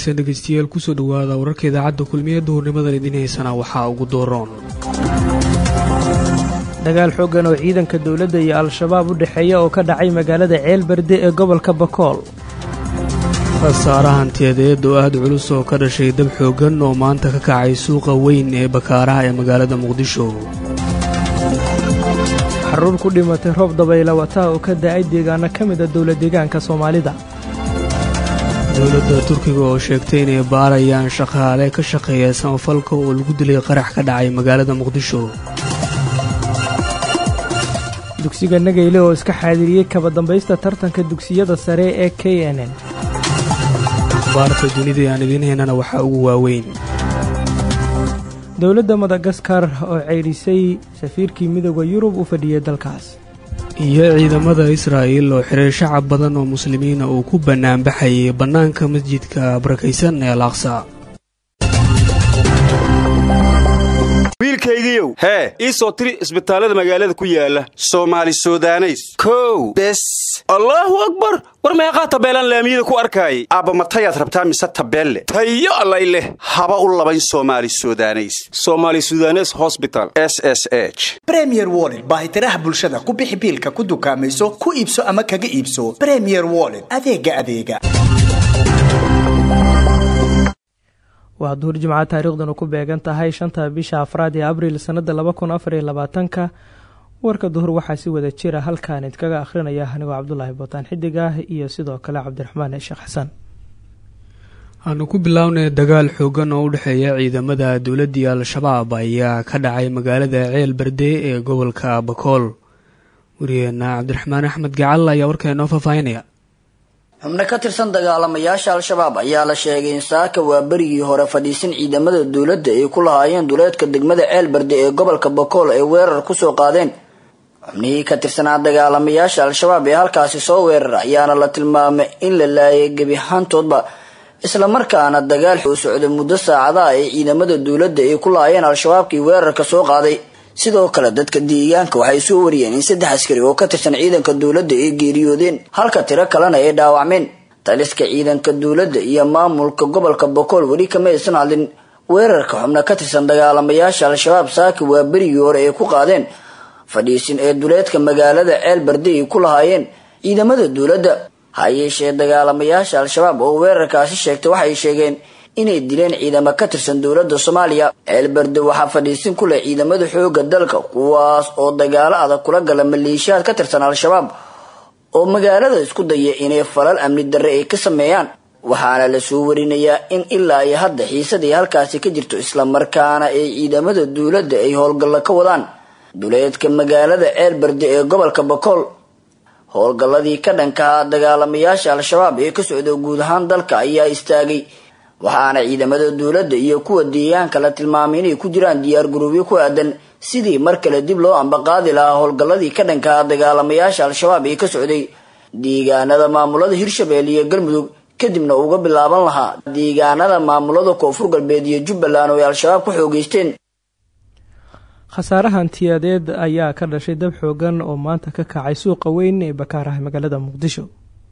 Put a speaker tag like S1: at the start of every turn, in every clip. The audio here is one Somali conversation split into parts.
S1: wanaagsan dhegeystayaal kusoo dhowaada wararka idaacadda kulmiye duhurnimadan idiin haysana waxaa ugu dooroon
S2: dagaal xooggan oo ciidanka dowladda iyo al-shabaab u dhexeeya oo ka dhacay magaalada ceelberde ee gobolka bakool
S1: khasaare hantiyadeed oo aad culus oo ka dhashay dab xooggan oo maanta ka kacay suuqa weyn ee bakaaraha ee magaalada muqdisho
S2: xaruur ku dhimatay roob dabayla wata oo ka da-ay deegaano ka mida dowla deegaanka soomaalida
S1: dowladda turkiga oo sheegtay inay baarayaan shaqaale ka shaqeeya samafalka oo lagu dilay qarax ka dhacay magaalada muqdisho
S2: dugsiga nageyle oo iska xaadiriyey kaba dambaysta tartanka dugsiyada sare ee k n n
S1: baarta dunida aan idiin haynana waxaa ugu waaweyn
S2: dowladda madagaskar oo ceydhisay safiirkii midooda yurub u fadhiyey dalkaas
S1: iyo ciidamada israa'il oo xiray shacab badan oo muslimiina uu ku bannaanbaxayay bannaanka masjidka barakaysan ee alaaqsa
S3: wiilkaygiiow hee ii soo tiri isbitaallada magaalada ku yaala soomaali sudaneys kow bes allaahu akbar war meeqaa tabeelaan laamiyada ku arkaayay aabba matayaad rabtaa mise tabeelle tayo allay leh haba u labayn soomaali sudaneys somaali sudanes hosbital s s h
S4: bremier wollet baahitiraha bulshada ku bixi biilka ku dukaamayso ku iibso ama kaga iibso bremier wollet adeega adeega
S2: waa duhur jimca taariikhdanu ku beegan tahay shanta bisha afraad ee abriil sannada laba kun afar iyo labaatanka warka duhur waxaa si wada jira halkaan idkaga akhrinaya anigoo cabdulaahi bootaan xidig ah iyo sidoo kale cabdiraxmaan sheekh xasan
S1: aanu ku bilownay dagaal xoogan oo u dhexeeya ciidamada dowladdii al-shabaab ayaa ka dhacay magaalada ceel berde ee gobolka bakool wariyeena cabdiraxmaan axmed gacal ayaa warka inoo faahfaahinaya
S5: xubno ka tirsan dagaalamayaasha al-shabaab ayaa la sheegay in saaka waa berigii hore fadhiisan ciidamada dowladda ay ku lahaayeen duleedka degmada ceelberde ee gobolka bakool ay weerar kusoo qaadeen xubnihii ka tirsanaa dagaalamayaasha al-shabaab ee halkaasi soo weerar ayaana la tilmaamay in la laayay gebi ahaantoodba islamarkaana dagaal u socday muddo saacadaha ay ciidamada dowladda ay ku lahaayeen al-shabaabkii weerarka soo qaaday sidoo kale dadka deegaanka waxay soo wariyeen in saddex askari oo ka tirsan ciidanka dowladda ay geeriyoodeen halka tiro kalena ay dhaawacmeen taliska ciidanka dowladda iyo maamulka gobolka bokool weli kama aysan hadlin weerarka xubno ka tirsan dagaalamayaasha al-shabaab saaki waa berigii hore ay ku qaadeen fadhiisin ee duleedka magaalada ceel barde ay ku lahaayeen ciidamada dowladda ha yeeshee dagaalamayaasha al-shabaab oo weerarkaasi sheegtay waxay sheegeen inay dileen ciidamo ka tirsan dowladda soomaaliya ceelberde waxaa fadhiisin ku leh ciidamada xooga dalka kuwaas oo dagaalo adag kula gala maleeshiyaad ka tirsan al-shabaab oo magaalada isku daya inay falal amni darre ay ka sameeyaan waxaana la soo warinayaa in ilaa iyo hadda xiisadii halkaasi ka jirto islamarkaana ay ciidamada dowladda ay howlgallo ka wadaan duleedka magaalada ceelberde ee gobolka bakool howlgalladii ka dhankahaa dagaalamayaasha al-shabaab ee ka socda guud ahaan dalka ayaa istaagay waxaana ciidamada dowladda iyo kuwa deegaanka la tilmaamay inay ku jiraan diyaar garoobyo ku aadan sidii mar kale dib loo ambaqaadi lahaa howlgalladii ka dhankaha dagaalamayaasha al-shabaab ee ka socday deegaanada maamulada hirshabelle iyo galmudug kadibna uga bilaaban lahaa deegaanada maamulada koonfur galbeed iyo jubbaland oo ay al-shabaab ku xoogeysteen
S2: khasaare hantiyadeed ayaa ka dhashay dab xoogan oo maanta ka kacay suuqa weyn ee bakaaraha magaalada muqdisho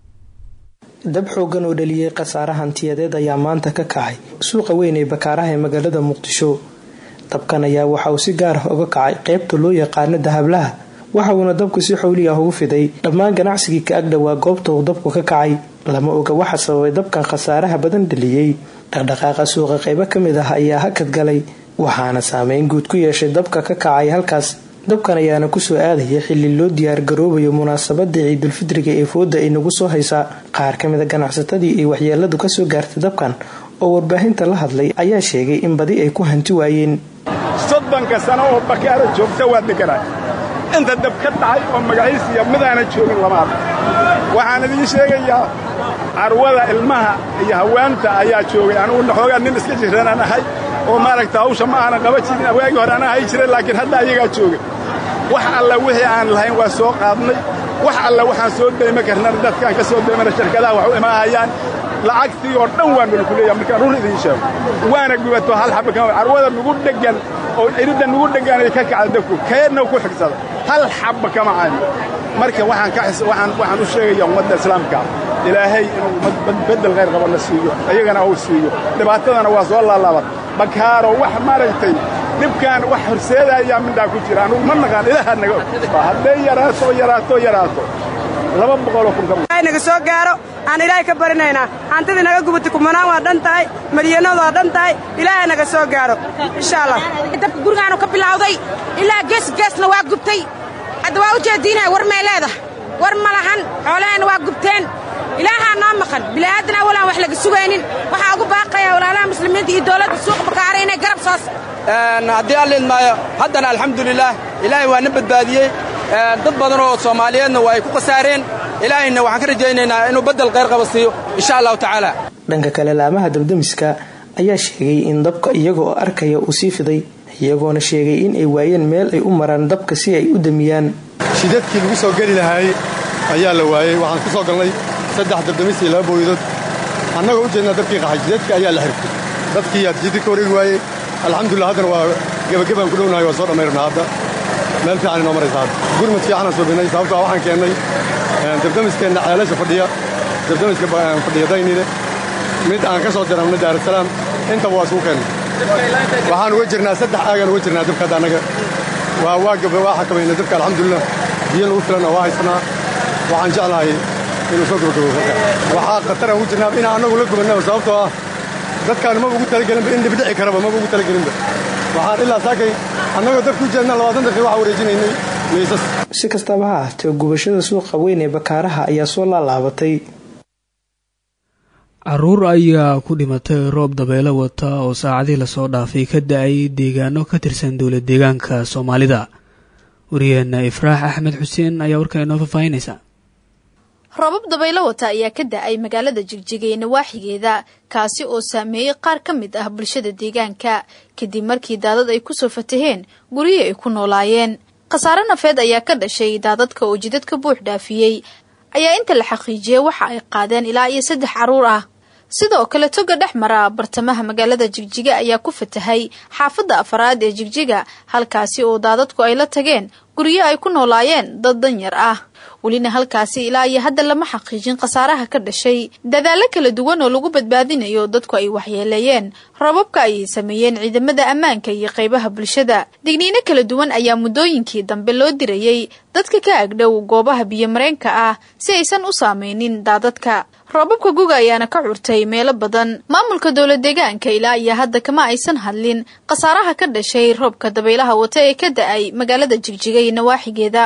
S2: dab xoogan oo dhaliyey khasaare hantiyadeed ayaa maanta ka kacay suuqa weyn ee bakaaraha ee magaalada muqdisho dabkan ayaa waxa uu si gaar ah uga kacay qeybta loo yaqaano dahablaha waxa uuna dabku si xowli ah ugu fiday dhammaan ganacsigii ka agdhowaa goobta uu dabku ka kacay lama oga waxa sababay dabkan khasaaraha badan dhaliyey dhaqdhaqaaqa suuqa qeybo ka mid ah ayaa hakad galay waxaana saameyn guud ku yeeshay dabka ka kacay halkaas dabkan ayaana kusoo aadaya xilli loo diyaargaroobayo munaasabada ciidulfidriga ee fooda ay nagu soo haysaa qaar ka mid a ganacsatadii ay waxyeeladu kasoo gaartay dabkan oo warbaahinta la hadlay ayaa sheegay in badi ay ku hanti waayeen
S6: soddonka sano oo bakaaro joogta waa deganaa inta dab ka dhacay oo magaciisiiya midaana joogin lamaad waxaan idiin sheegayaa carwada ilmaha iyo hawaanta ayaa joogay anugu naxoogaa nin iska jiranaan ahay oo maaragta hawsha ma aanan qaba jirin waagii hore anaa hay jiray laakiin hadda ayagaa jooga wax alla wixii aan lahayn waa soo qaadnay wax alla waxaan soo dayma karnana dadkaan ka soo daymana shirkadaha wax u imaahayaan lacagtii oo dhan waa nalaku leeyaha markaan run idiin sheego waana gubato hal xaba kama carwada nugu dheggan oo iridda nugu dhegganay ka kacda dabku keedna ku xigsada hal xabba kama cayn marka waxaan ka waxaan waxaan u sheegayaa ummadda islaamka ilaahay inuu beddel khayr qabana siiyo ayagana uu siiyo dhibaatadana waa soo laalaaban bakaaro wax maaragtay dhibkaan wax horseedaayaa midhaa ku jira anugu ma naqaan ilaaha naga og hadday yaraato yaraato yaraato laba boqoloo kun ka
S7: naga soo gaaro aan ilaahay ka barinaynaa hantidii naga gubatay kumanaan waa dhan tahay madyanadu waa dhan tahay ilaahay naga soo gaaro insha allah
S8: dabka gurigaanu ka bilawday ilaa gees geesna waa gubtay hadda waa u jeediinaya war may leedahay war ma lahan xoolaheenna waa gubteen ilaahaa noo maqan bila'aadan awalaan wax laga sugaynin waxaa ugu baaqaya walaalaha muslimiinta iyo dowladda suuqa bakaara inay garab soos
S9: haddii alla idmaayo haddana alxamdulilaah ilaahay waa na badbaadiyey dad badan oo soomaaliyeedna waa ay ku khasaareen ilaahayna waxaan ka rajaynaynaa inuu beddel khayr qaba siiyo insha allahu tacaala
S2: dhanka kale laamaha dabdamiska ayaa sheegay in dabka iyaga oo arkaya uu sii fiday iyagoona sheegay in ay waayeen meel ay u maraan dabka si ay u damiyaan
S10: shidadkii lagu soo geli lahaayey ayaa la waayey waxaan ku soo galnay saddex dabdamis iyo laba booyadood annagoo u jeednaa dabkii qaxay shidadkii ayaa la xirtay dadkii yaa jidid ka wareegi waayey alxamdulillah haddana waa gebagabaan ku dhownahay waa soo dhammayrnaa hadda meel fiican inoo maraysa hadda gurmad fiicanaan soo binnay sababtoo waxaan keennay dabdamiskeenna ceelasha fadhiya dabdamiska fadhiya daynile mid aan ka soo diranna daarasalaam intaba waa isugu keennay waxaan uga jirnaa saddex aagaan uga jirnaa dabka hadda annaga waa waa gaba waa xakamayna dabka alxamdulillah biyo nagu filan waa haysanaa waxaan jeclahay inuu soo gabagabo waxaa khataraan ugu jirnaa inaan annagu la gubannaba sababtoo ah dadkaan maba ugu talagelinba in dhibdhici karaba maba ugu talagelinba waxaan ilaa saakay annagoo dabku jeedna labaatan daqiiqa waxaa wareejinaynay miisas
S2: si kastaba ha ahtee gubashada suuqa weyn ee bakaaraha ayaa soo laalaabatay
S1: caruur ayaa ku dhimatay roob dabeelo wata oo saacadii lasoo dhaafay ka da-ay deegaano ka tirsan dowlad deegaanka soomaalida wariyeenna ifraax axmed xuseen ayaa warkaa inoo faahfaahinaysa
S11: roobab dabaylo wata ayaa ka da-ay magaalada jigjiga ee nawaaxigeeda kaasi oo saameeyey qaar ka mid ah bulshada deegaanka kadib markii daadad ay kusoo fataheen guryihii ay ku noolaayeen khasaare nafeed ayaa ka dhashay daadadka oo jidadka buux dhaafiyey ayaa inta la xaqiijiyey waxa ay qaadeen ilaa iyo saddex carruur ah sidoo kale toga dhex mara bartamaha magaalada jigjiga ayaa ku fatahay xaafadda afaraad ee jigjiga halkaasi oo daadadku ay la tageen guryo ay ku noolaayeen dad danyar ah welina halkaasi ilaa iyo hadda lama xaqiijin khasaaraha ka dhashay dadaallo kala duwan oo lagu badbaadinayo dadku ay waxyeeleeyeen roobabka ayay sameeyeen ciidamada ammaanka iyo qaybaha bulshada digniino kala duwan ayaa muddooyinkii dambe loo dirayey dadka ka agdhow goobaha biyomareenka ah si aysan u saameynin daadadka roobabka guga ayaana ka curtay meelo badan maamulka dowla deegaanka ilaa iyo hadda kama aysan hadlin khasaaraha ka dhashay roobka dabaylaha wata ee ka da-ay magaalada jigjiga iyo nawaaxigeeda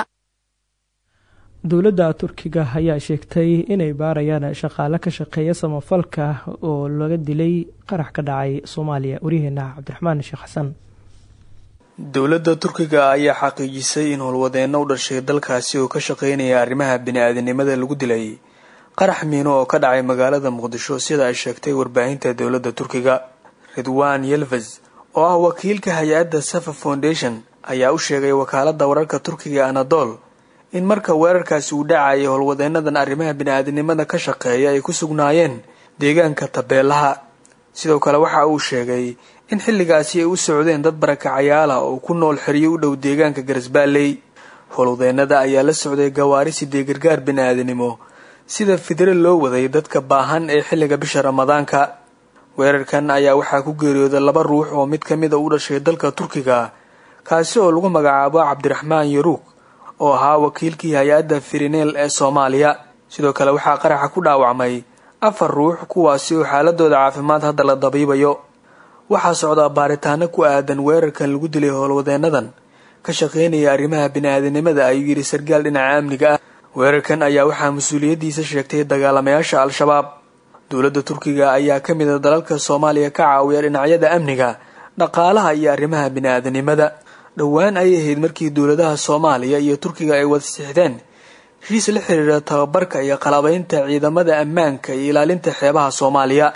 S2: dowladda turkiga ayaa sheegtay inay baarayaan shaqaale ka shaqeeya samafalka oo laga dilay qarax ka dhacay soomaaliya waryaheena cabdiraxmaan sheekh xasan
S12: dowladda turkiga ayaa xaqiijisay in howlwadeenno u dhashay dalkaasi oo ka shaqeynaya arrimaha bini-aadinimada lagu dilay qarax miino oo ka dhacay magaalada muqdisho sida ay sheegtay warbaahinta dowladda turkiga ridwan yelves oo ah wakiilka hay-adda safa foundation ayaa u sheegay wakaaladda wararka turkiga anadol in marka weerarkaasi uu dhacayay howlwadeenadan arrimaha bini-aadinimada ka shaqeeya ay ku sugnaayeen deegaanka tabeelaha sidoo kale waxa uu sheegay in xilligaasi ay u socdeen dad barakacayaala oo ku nool xeryo u dhow deegaanka garasbaaley howlwadeenada ayaa la socday gawaari sidee gargaar bini-aadinimo sida fidre loo waday dadka baahan ee xilliga bisha ramadaanka weerarkan ayaa waxaa ku geeriyooday laba ruux oo mid ka mida u dhashay dalka turkiga kaasi oo lagu magacaabo cabdiraxmaan yaruug oo ahaa wakiilkii hay-adda firineel ee soomaaliya sidoo kale waxaa qaraxa ku dhaawacmay afar ruux kuwaasi oo xaaladooda caafimaad hadda la dabiibayo waxaa socdaa baaritaano ku aadan weerarkan lagu dilay howlwadeenadan ka shaqeynaya arrimaha bini-aadinimada ayuu yidhi sarkaal dhinaca amniga ah weerarkan ayaa waxaa mas-uuliyaddiisa sheegtay dagaalamayaasha al-shabaab dowladda turkiga ayaa ka mid a dalalka soomaaliya ka caawiya dhinacyada amniga dhaqaalaha iyo arrimaha bini-aadanimada dhowaan ayay ahayd markii dowladaha soomaaliya iyo turkiga ay wada sixdeen heshiis la xiriira tababarka iyo qalabaynta ciidamada ammaanka iyo ilaalinta xeebaha soomaaliya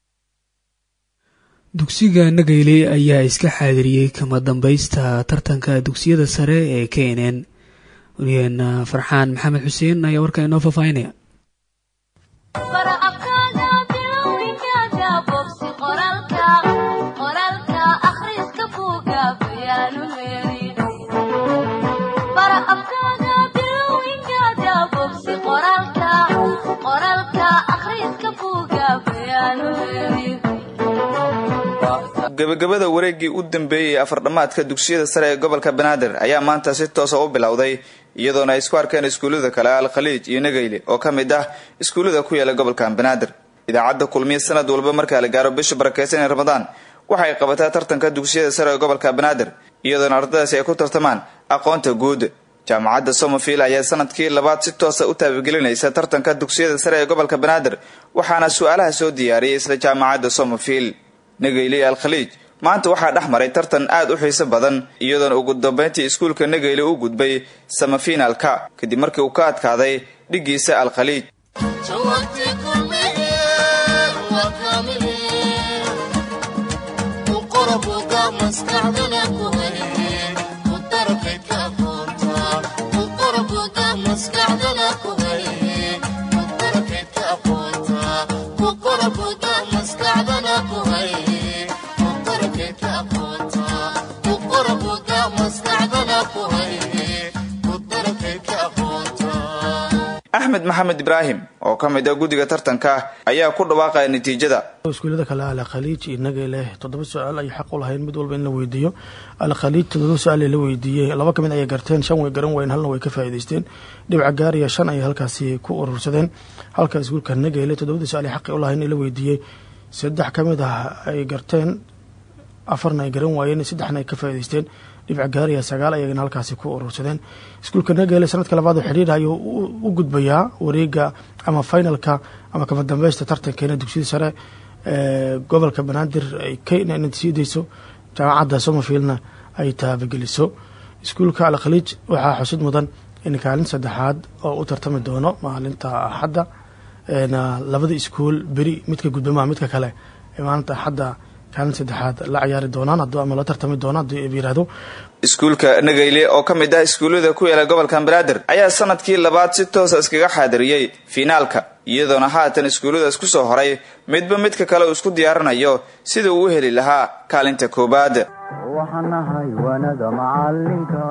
S1: dugsiga nagayle ayaa iska xaadiriyey kama dambaysta tartanka dugsiyada sare ee kenen waryaheena farxaan maxamed xuseen ayaa warkaa inoo faahfaahinaya
S13: gebagabada wareegii u dambeeyey afardhammaadka dugsiyada sare ee gobolka banaadir ayaa maanta si toosa u bilowday iyadoona ay isku arkeen iskuullada kale al khaliij iyo nageyle oo ka mid ah iskuullada ku yaala gobolkan banaadir idaacadda kulmiye sanad walba markaa la gaaro bisha barakeysan ee ramadaan waxay qabataa tartanka dugsiyada sare ee gobolka banaadir iyadoona ardadaasi ay ku tartamaan aqoonta guud jaamacadda somerfield ayaa sanadkii labaad si toosa u taabagelinaysa tartanka dugsiyada sare ee gobolka banaadir waxaana su-aalaha soo diyaariyay isla jaamacadda somerfield nageyle al khaliij maanta waxaa dhex maray tartan aad u xiiso badan iyadoona ugu dambeyntii iskuulka nageyle u gudbay samafinalka kadib markii uu ka adkaaday dhiggiisa al khaliij axmed maxamed ibraahim oo ka mid ah guddiga tartanka ayaa ku dhawaaqaya natiijada
S14: iskuullada kale al khaliij iyo nageyle toddoba su-aal ayay xaq u lahayn mid walba in la weydiiyo al khaliij toddoba su-aal la weydiiyey laba kamid ayay garteen shan way garan wayn halna way ka faa'iidaysteen dhibca gaariya shan ayay halkaasi ku urursadeen halka iskuulka nageyle toddobada su-aal ay xaqi u lahayn in la weydiiyey saddex kamid ah ay garteen afarna ay garan waayeen saddexna ay ka faa'iidaysteen dhibca gaariya sagaal ayagana halkaasi ku urursadeen iskuulka nageele sanadka labaad oo xidhiir ayuu u gudbayaa wareega ama finalka ama kama dambeysta tartankeena dugsiyada sare ee gobolka banaadir ay ka natiijadeyso jaamacadda somerfieldna ay taabageliso iskuulka al khaliij waxaa xusid mudan in kaalin saddexaad oo u tartami doono maalinta axadda labada iskuul beri midka gudbamaha midka kale maalinta axadda kaalin saddexaad la ciyaari doonaan ama la tartami doonaan haddii ab yirahdo
S13: iskuulka nageyle oo ka mid ah iskuullada ku yaala gobolka banaadir ayaa sanadkii labaad si toosa iskaga xaadiriyey fiinaalka iyadoona haatan iskuulladaas ku soo horay midba midka kale uu isku diyaarinayo sida uu u heli lahaa kaalinta koowaad
S15: waxaanahay wanada macalinka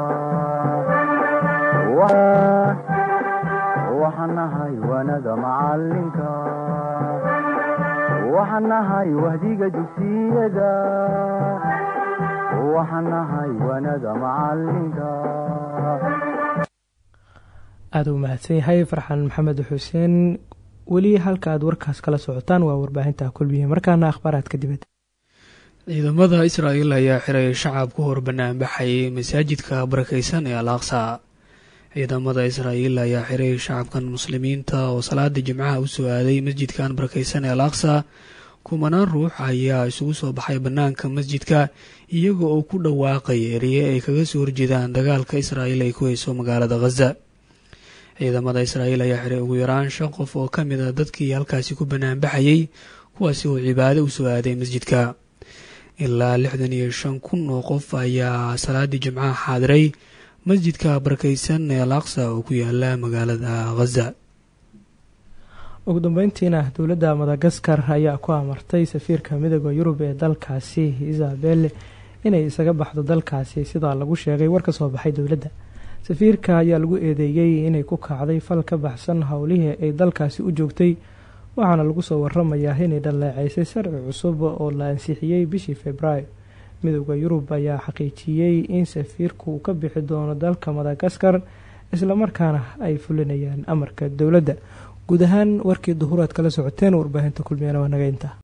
S15: waxaanahay wanada macalinka waxaanahay wahdiga dugsiyada waxaanahay wanada macalinka
S2: aada u mahadsan yahay farxan maxamed xuseen weli halka aad warkaas kala socotaan waa warbaahinta kulmiye markaana akhbaaraadka dibadda
S1: ciidamada israa'iil ayaa xiray shacab ku hor banaanbaxayay masaajidka barakeysan ee al aqsa ciidamada israa'iil ayaa xiray shacabkan muslimiinta oo salaada jimcaha usoo aaday masjidkan barakeysan ee al aqsa kumanaan ruux ayaa isugu soo baxay bannaanka masjidka iyaga oo ku dhawaaqay eriye ay kaga soo horjeedaan dagaalka israa'iil ay ku hayso magaalada khaza ciidamada israa'iil ayaa xiray ugu yaraan shan qof oo ka mid a dadkii halkaasi ku banaanbaxayay kuwaasi oo cibaado usoo aaday masjidka ilaa lixdan iyo shan kun oo qof ayaa salaadii jimcaha xaadiray masjidka barakeysan ee al aqsa oo ku yaala magaalada khaza
S2: ugu dambeyntiina dowladda madagaskar ayaa ku amartay safiirka midooda yurub ee dalkaasi isabelle inay isaga baxdo dalkaasi sidaa lagu sheegay war ka soo baxay dowladda safiirka ayaa lagu eedeeyey inay ku kacday fal ka baxsan howlihii ay dalkaasi u joogtay waxaana lagu soo waramayaa inay dhaleeceysay sharci cusub oo la ansixiyey bishii februaayo midooda yurub ayaa xaqiijiyey in safiirku uu ka bixi doono dalka madagaskar islamarkaana ay fulinayaan amarka dowladda guud ahaan warkii duhuraad kala socoteen warbaahinta kulmiyana waa naga inta